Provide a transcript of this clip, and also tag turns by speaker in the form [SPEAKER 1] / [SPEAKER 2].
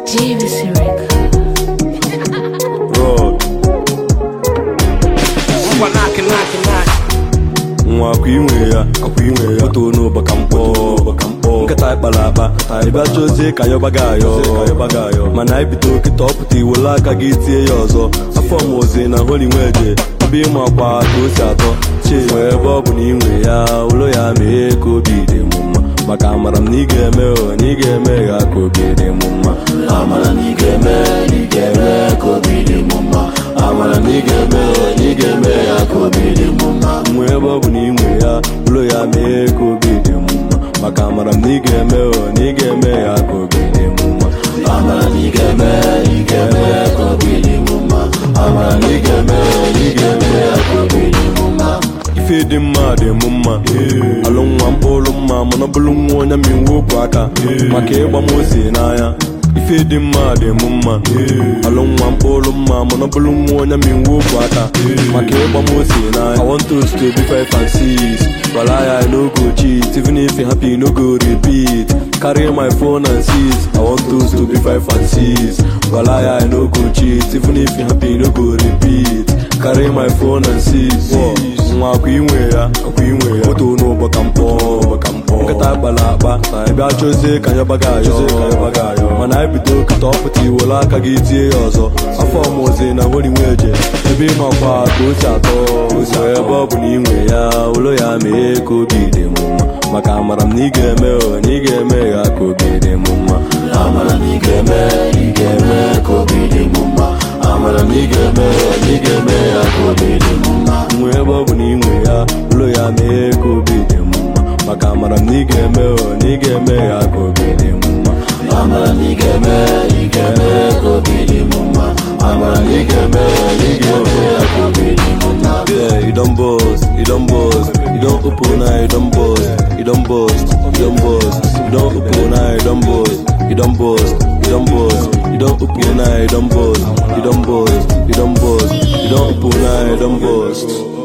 [SPEAKER 1] JVC Record.
[SPEAKER 2] Rod
[SPEAKER 3] Ngwa knock knock knock.
[SPEAKER 2] nwa akwa inwe ya akwa inwe ya otu n'ụba ka mkpọ ka mkpọ nkịta kpara akpa ịbịa chọzie ka yọbaga ayọ yọbaga ayọ mana anyị bido kịta ọpụta iwele aka gị tie ya ọzọ afọ m ozi na holi nweje ebe ịma akwa ka o si atọ chi nwee ebe ọ bụ na inwe ya ụlọ ya mee ka obi dị m mma maka amara m na ị ga-eme o na ị ga-eme ya ka obi dị m mma amara na ị ga-eme na ị ga-eme ka obi dị m mma amara na ị ga-eme o na ị ga-eme ya ka obi dị m mma nwee ebe ọ bụ na ị nwe ya ụlọ ya mee ka obi dị m mma maka amara m na ị ga-eme o na ị ga-eme ya ka obi dị m mma amara na ị ga-eme ị ga-eme ka obi dị m mma amara na ị ga-eme o na ị ga-eme ya ka obi dị m mma ife dị mma dị m mma alụ nwa mkpụrụ mma mana ọ bụrụ nwa onye ma iwu okwu aka maka ịgba m ozi n'anya ife dị mma dị m mma alụ nwa mkpụrụ mma mana ọ bụrụ nwa onye ma iwu okwu aka maka ịgba m ozi n'anya I want us to be five and six Wala I no go cheat even if you happy no go repeat carry my phone and seize I want us to be five and six Wala I no go cheat even if you happy no go repeat carry my phone and seize nwa akwa inwe ya akwa inwe ya moto n'ụbọ ka mkpọ ka mkpọ nkịta kpara akpa ị bịa chọzie ka yọbaga ayọ mana anyị bido kịta ọpụta iwere aka gị tie ya ọzọ afọ ọmụzi na hori nweje ebe ịmakwa ka o si atọ ozi ebe ọ bụ na inwe ya ụlọ ya mee ka obi dị m mma maka amara m na ị ga-eme o na ị ga-eme ya ka obi dị m mma amara na ị ga-eme ị ga-eme ka obi dị m mma amara na ị ga-eme o na ị ga-eme ya ka obi dị m mma nwee ebe ọ bụ na inwe ya ụlọ ya mee ka obi dị m mma maka amara m na ị ga-eme o na ị ga-eme ya ka obi dị m mma amara na ị ga-eme ị ga-eme ka obi dị m mma amara na ị ga-eme o na ị ga-eme ya ka obi dị m mma yeah you don boast you don boast you don open eye you don boast you don boast you don boast you don open eye you don boast you don boast you don boast you don open eye you don boast you don boast you don boast you don open eye you don boast